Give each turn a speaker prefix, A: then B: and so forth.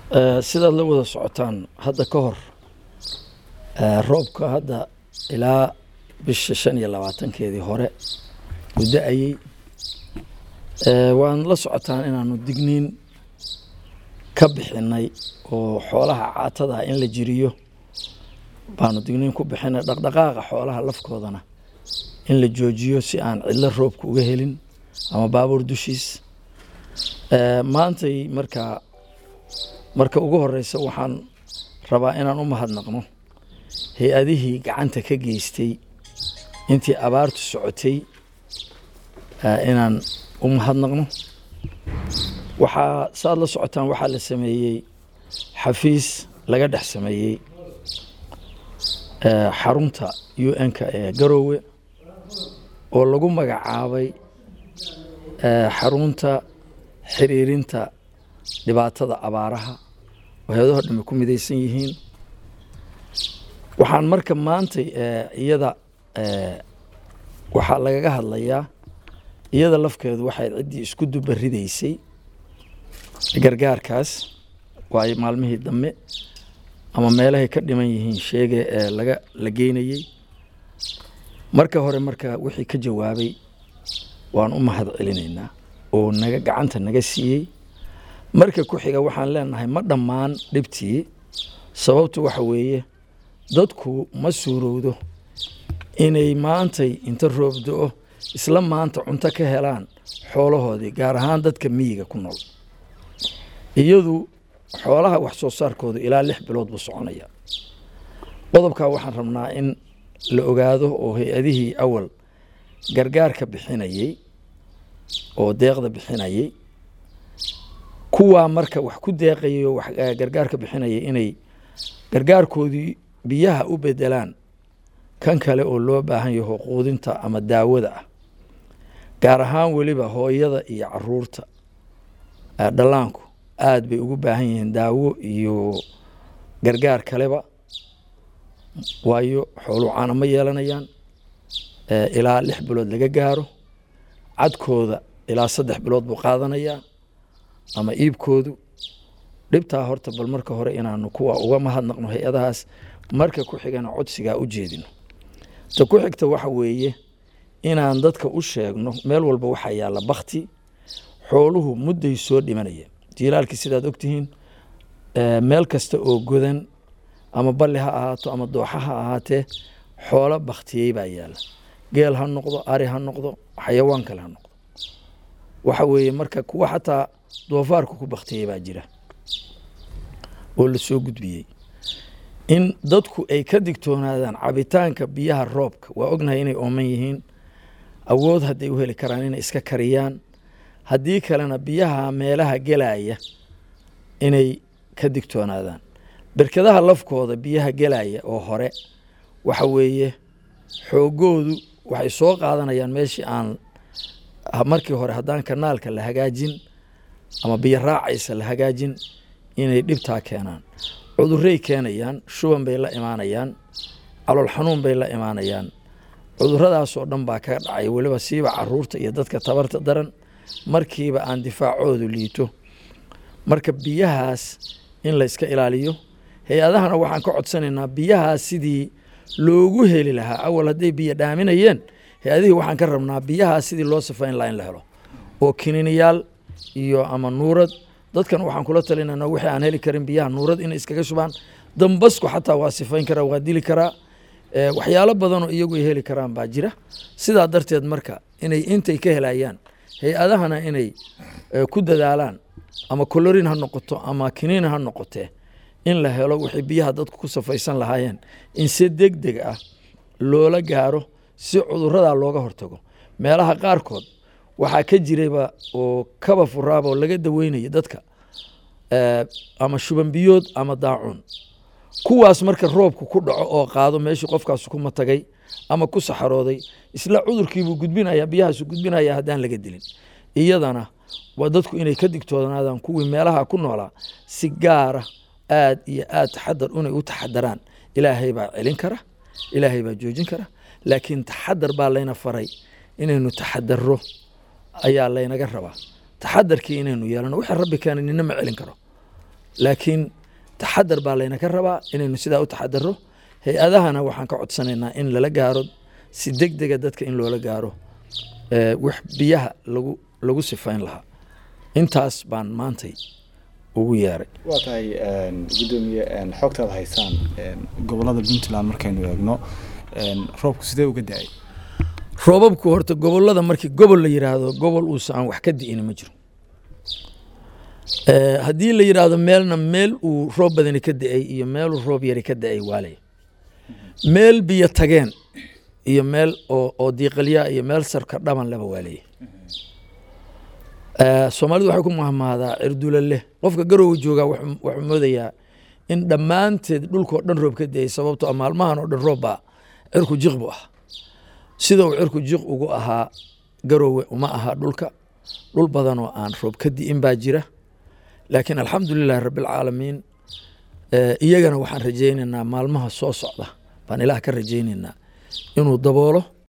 A: sidaad la wada socotaan hadda ka hor roobka hadda ilaa bisha shan iyo labaatankeedii hore muddo ayey waan la socotaan inaanu digniin ka bixinay oo xoolaha caatada in la jiriyo baanu digniin ku bixinay dhaqdhaqaaqa xoolaha lafkoodana in la joojiyo si aan cidlo roobka uga helin ama baabuur dushiis maantay markaa marka ugu horeysa waxaan rabaa inaan u mahadnaqno hay-adihii gacanta ka geystay intii abaartu socotay inaan u mahadnaqno waxaa saaad la socotaan waxaa la sameeyey xafiis laga dhex sameeyey xarunta u n-ka ee garoowe oo lagu magacaabay xarunta xiriirinta dhibaatada abaaraha oo hay-adaho dhami ku midaysan yihiin waxaan marka maantay iyada waxaa lagaga hadlayaa iyada lafkeedu waxay ciddii isku duba ridaysay gargaarkaas waayo maalmihii dambe ama meelahay ka dhiman yihiin sheege ee laga la geynayey marka hore marka wixii ka jawaabay waan u mahad celinaynaa oo naga gacanta naga siiyey marka ku xiga waxaan leenahay ma dhammaan dhibtii sababtu waxa weeye dadku ma suurowdo inay maantay inta roob do-o isla maanta cunto ka helaan xoolahoodii gaar ahaan dadka miyiga ku nool iyadu xoolaha wax soo saarkooda ilaa lix bilood buu soconaya qodobkaa waxaan rabnaa in la ogaado oo hay-adihii awal gargaarka bixinayey oo deeqda bixinayey kuwaa marka wax ku deeqayay oo gargaarka bixinayay inay gargaarkoodii biyaha u bedelaan kan kale oo loo baahan yaho quudinta ama daawada ah gaar ahaan weliba hooyada iyo caruurta dhallaanku aada bay ugu baahan yihiin daawo iyo gargaar kaleba waayo xooluu caana ma yeelanayaan ilaa lix bilood laga gaaro cadkooda ilaa saddex bilood buu qaadanayaa ama iibkoodu dhibtaa horta bal marka hore inaanu kuwa uga mahadnaqno hay-adahaas marka ku xigana codsigaa u jeedino ta ku xigta waxa weeye inaan dadka u sheegno meel walba waxaa yaalla bakti xooluhu mudday soo dhimanaya jiilaalkii sidaad ogtihiin meel kasta oo godan ama balli ha ahaato ama dooxa ha ahaatee xoolo baktiyey baa yaalla geel ha noqdo ari ha noqdo xayawaan kale ha noqdo waxa weeye marka kuwa xataa doofaarku ku baktiyey baa jira oo la soo gudbiyey in dadku ay ka digtoonaadaan cabitaanka biyaha roobka waa ognahay inay ooman yihiin awood hadday u heli karaan inay iska kariyaan haddii kalena biyaha meelaha gelaya inay ka digtoonaadaan berkadaha lafkooda biyaha gelaya oo hore waxa weeye xoogoodu waxay soo qaadanayaan meeshii aan markii hore haddaan kanaalka la hagaajin ama biyo raacaysa la hagaajin inay dhibtaa keenaan cudurey keenayaan shuban bay la imaanayaan calool xanuun bay la imaanayaan cuduradaasoo dhan baa kaga dhacay weliba siiba caruurta iyo dadka tabarta daran markiiba aan difaacoodu liito marka biyahaas in la iska ilaaliyo hay-adahana waxaan ka codsanaynaa biyahaas sidii loogu heli lahaa awal hadday biyo dhaaminayeen hay-adihii waxaan ka rabnaa biyahaas sidii loo sifayn lahaa in la helo oo kininiyaal iyo ama nuurad dadkan waxaan kula talinana wixii aan heli karin biyaha nuurad inay iskaga shubaan dambasku xataa waa sifayn karaa waa dili karaa waxyaalo badanoo iyagu ay heli karaan baa jira sidaa darteed marka inay intay ka helayaan hay-adahana inay ku dadaalaan ama colorin ha noqoto ama kiniin ha noqotee in la helo wixii biyaha dadku ku safaysan lahaayeen in si deg deg ah loola gaaro si cuduradaa looga hortago meelaha qaarkood waxaa ka jirayba oo kaba furaaba oo laga daweynaya dadka ama shuban biyood ama daacuun kuwaas marka roobku ku dhaco oo qaado meeshii qofkaas kuma tagay ama ku saxarooday isla cudurkiibuu gudbinaya biyahaasu gudbinaya haddaan laga dilin iyadana waa dadku inay ka digtoonaadaan kuwii meelaha ku noolaa si gaara aad iyo aad taxadar inay u taxadaraan ilaahay baa celin kara ilaahay baa joojin kara laakiin taxadar baa layna faray inaynu taxadaro ayaa laynaga rabaa taxadarkii inaynu yeelano wixii rabbi keena nina ma celin karo laakiin taxadar baa laynaka rabaa inaynu sidaa u taxadaro hay-adahana waxaan ka codsanaynaa in lala gaaro si deg dega dadka in loola gaaro wax biyaha lagu lagu sifayn lahaa intaas baan maantay ugu yeeray
B: waa tahay gudoomiye xogtaad haysaan gobolada puntland markaynu eegno roobku sidee uga da-ay
A: roobabku horta gobolada markii gobol la yiraahdo gobol uusa aan wax ka di'ina ma jiro haddii la yidhaahdo meelna meel uu roob badani ka da-ay iyo meeluu roob yari ka da-ay waalay meel biyo tageen iyo meel oo oo diiqalyaa iyo meel sarka dhaban leba waalaya soomaalidu waxay ku mahmaadaa cirdula leh qofka garowga joogaa wuxuu moodayaa in dhammaanteed dhulkao dhan roob ka da-ay sababto a maalmahan oo dhan roob baa cirku jiq bu ah sida uu cirku jiq ugu ahaa garowe uma aha dhulka dhul badanoo aan roob ka di'in baa jira laakiin alxamdulilahi rabbialcaalamiin iyagana waxaan rajaynaynaa maalmaha soo socda baan ilaah ka rajaynaynaa inuu daboolo